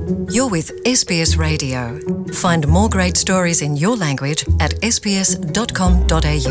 You're with SBS Radio. Find more great stories in your language at sbs.com.au.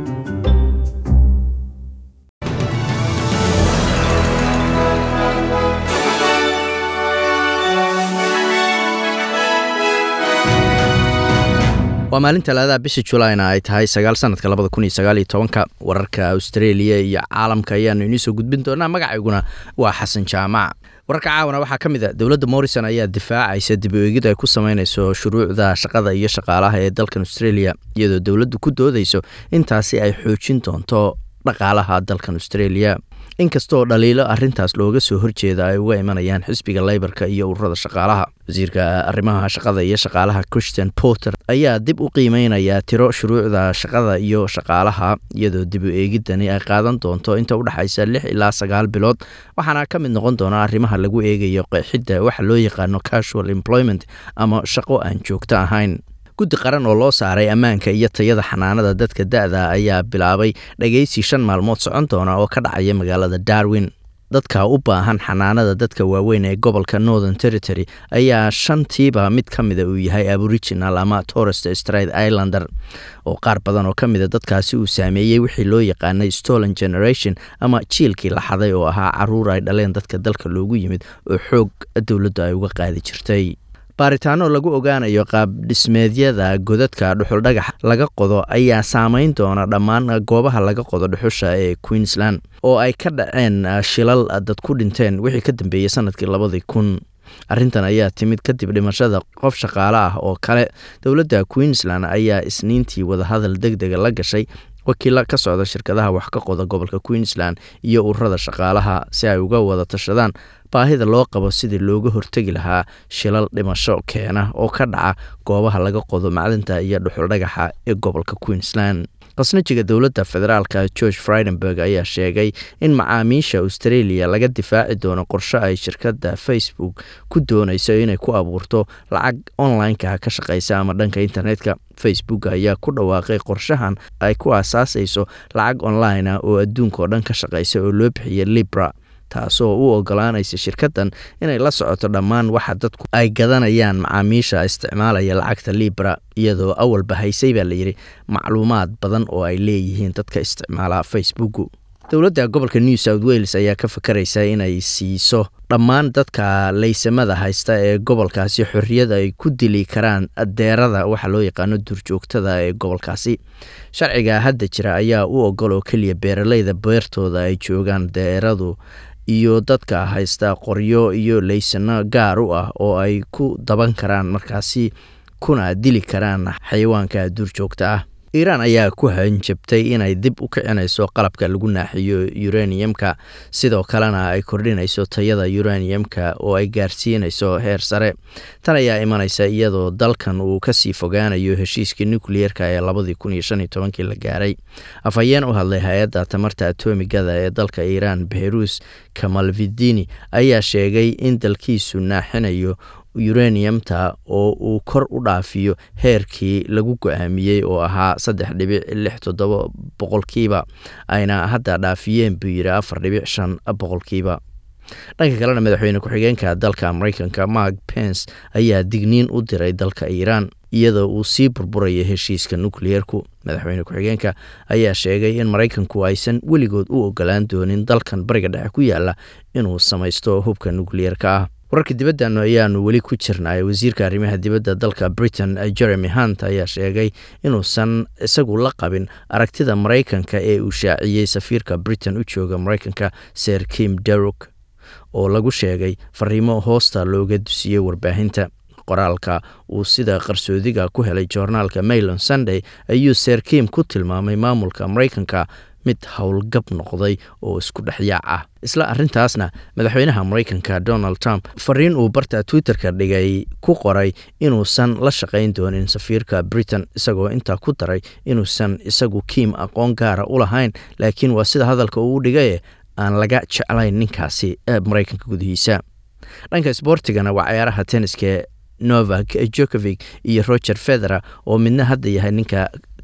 waa maalin talaadaha bisha julaina ay tahay sagaal sanadka labada kun iyo sagaal iyo tobanka wararka australia iyo caalamka ayaanu inii soo gudbin doonaa magacayguna waa xasan jaamac wararka caawana waxaa ka mid a dowladda morrison ayaa difaacaysa dib u eegid ay ku sameynayso shuruucda shaqada iyo shaqaalaha ee dalkan australia iyadoo dowladdu ku doodayso intaasi ay xoojin doonto dhaqaalaha dalkan australia inkastoo dhaliilo arintaas looga soo horjeeda ay uga imanayaan xisbiga leybarka iyo ururada shaqaalaha wasiirka arrimaha shaqada iyo shaqaalaha christian porter ayaa dib u qiimeynaya tiro shuruucda shaqada iyo shaqaalaha iyadoo dib u eegidani ay qaadan doonto inta udhexaysa lix ilaa sagaal bilood waxaana ka mid noqon doona arrimaha lagu eegayo qeexidda waxa loo yaqaano casual employment ama shaqo aan joogto ahayn guddi qaran oo loo saaray ammaanka iyo tayada xanaanada dadka da-da ayaa bilaabay dhageysi shan maalmood socon doona oo ka dhacaya magaalada darwin dadka u baahan xanaanada dadka waaweyn ee gobolka northern territory ayaa shantiiba mid ka mida uu yahay aboriginal ama torest straight islander oo qaar badan oo ka mida dadkaasi uu saameeyey wixii loo yaqaanay stolen generation ama jiilkii la xaday oo ahaa caruur ay dhaleen dadka dalka loogu yimid oo xoog dowladdu ay uga qaadi jirtay baaritaano lagu ogaanayo qaab dhismeedyada godadka dhuxuldhagax laga qodo ayaa saameyn doona dhammaan goobaha laga qodo dhuxusha ee queensland oo ay ka dhaceen shilal dad ku dhinteen wixii ka dambeeyey sanadkii labadii kun arrintan ayaa timid kadib dhimashada qof shaqaale ah oo kale dowladda queensland ayaa isniintii wadahadal deg dega la gashay wakiila ka socda shirkadaha wax ka qoda gobolka queensland iyo ururada shaqaalaha si ay uga wada tashadaan baahida loo qabo sidii looga hortegi lahaa shilal dhimasho keena oo ka dhaca goobaha laga qodo macdinta iyo dhuxuldhagaxa ee gobolka queensland qasnajiga dowladda federaalka george fridenberg ayaa sheegay in macaamiisha australia laga difaaci doono qorshe ay shirkadda facebook ku doonayso inay ku abuurto lacag online-ka ka shaqeysa ama dhanka internetka facebook ayaa ku dhawaaqay qorshahan ay ku aasaasayso lacag online ah oo adduunka oo dhan ka shaqeysa oo loo bixiyay libra taasoo u ogolaanaysa shirkaddan inay la socoto dhammaan waxa dadku ay gadanayaan macaamiisha isticmaalaya lacagta libra iyadoo awalba haysay baa layidhi macluumaad badan oo ay leeyihiin dadka isticmaala facebooku dowladda gobolka new south wales ayaa ka fakaraysa inay siiso dhammaan dadka laysamada haysta ee gobolkaasi xorriyad ay ku dili karaan deerada waxa loo yaqaano duurjoogtada ee gobolkaasi sharciga hadda jira ayaa u ogol oo keliya beeraleyda beertooda ay joogaan deeradu iyo dadka haysta qoryo iyo laysano gaar u ah oo ay ku daban karaan markaasi kuna dili karaan xayawaanka duurjoogta ah iiraan ayaa ku hanjabtay inay dib u kicinayso qalabka lagu naaxiyo uraniumka sidoo kalena ay kordhinayso tayada uraniumka oo ay gaarsiinayso heer sare tan ayaa imanaysa iyadoo dalkan uu kasii fogaanayo heshiiskii nucleerka ee labadii kun iyo shan iyo tobankii la gaaray afhayeen u hadlay hay-adda tamarta atomigada ee dalka iiraan behrus kamalvidini ayaa sheegay in dalkiisu naaxinayo uraniumta oo uu kor u dhaafiyo heerkii lagu go-aamiyey oo ahaa saddex dhibic lix toddoba boqolkiiba ayna hadda dhaafiyeen buu yidhi afar dhibic shan boqolkiiba dhanka kalena madaxweyne ku-xigeenka dalka mareykanka mark pence ayaa digniin u diray dalka iiraan iyadoo uu sii burburaya heshiiska nukliyeerku madaxweyne ku-xigeenka ayaa sheegay in maraykanku aysan weligood u ogolaan doonin dalkan bariga dhexe ku yaala inuu samaysto hubka nukliyeerka ah wararka dibaddan ayaanu weli ku jirnay wasiirka arrimaha dibadda dalka britain jeremy hunt ayaa sheegay inuusan isagu la qabin aragtida maraykanka ee uu shaaciyey safiirka britain u jooga maraykanka ser kim deruk oo lagu sheegay fariimo hoosta looga dusiyey warbaahinta qoraalka uu sida qarsoodiga ku helay joornaalka mailon sunday ayuu ser kim ku tilmaamay maamulka maraykanka mid howlgab noqday oo isku dhexyaac ah isla arintaasna madaxweynaha maraykanka donald trump fariin uu barta twitter-ka dhigay ku qoray inuusan la shaqayn doonin safiirka britain isagoo intaa ku daray inuusan isagu kiim aqoon gaara u lahayn laakiin waa sida hadalka uu dhigaye aan laga jeclayn ninkaasi ee maraykanka gudihiisa dhanka sboortigana waa ciyaaraha tenniska novak jokovic iyo roger federa oo midna hadda yahay ninka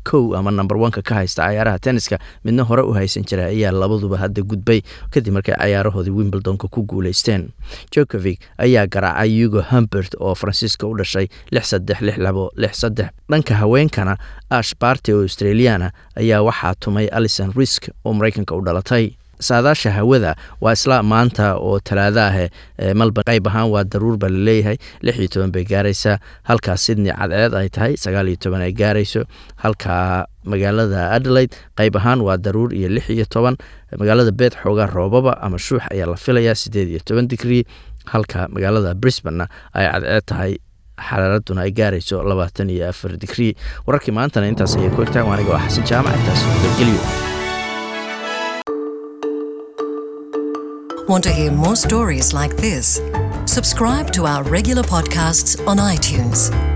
kow ama number oneka ka haysta cayaaraha tenniska midna hore u haysan jira ayaa labaduba hadda gudbay kadib markay cayaarahoodii wimbledonka ku guuleysteen jokovic ayaa garaacay yugo humbert oo faransiiska u dhashay lix saddex lix labo lix saddex dhanka haweenkana ash barty oo australiana ayaa waxaa tumay alison risk oo maraykanka u dhalatay saadaasha hawada waa isla maanta oo talaado ah malban qayb ahaan waa daruur baa laleeyahay lix iyo toban bay gaaraysaa halkaa sydney cadceed ay tahay sagaal iyo toban ay gaarayso halkaa magaalada adelaide qayb ahaan waa daruur iyo lix iyo toban magaalada beed xoogaa roobaba ama shuux ayaa la filayaa siddeed iyo toban digrii halka magaalada brisbanna ay cadceed tahay xaraaraduna ay gaarayso labaatan iyo afar digrii wararkii maantana intaas ayay ku egtahay aniga waa xasan jaamac intaas geliyo Want to hear more stories like this? Subscribe to our regular podcasts on iTunes.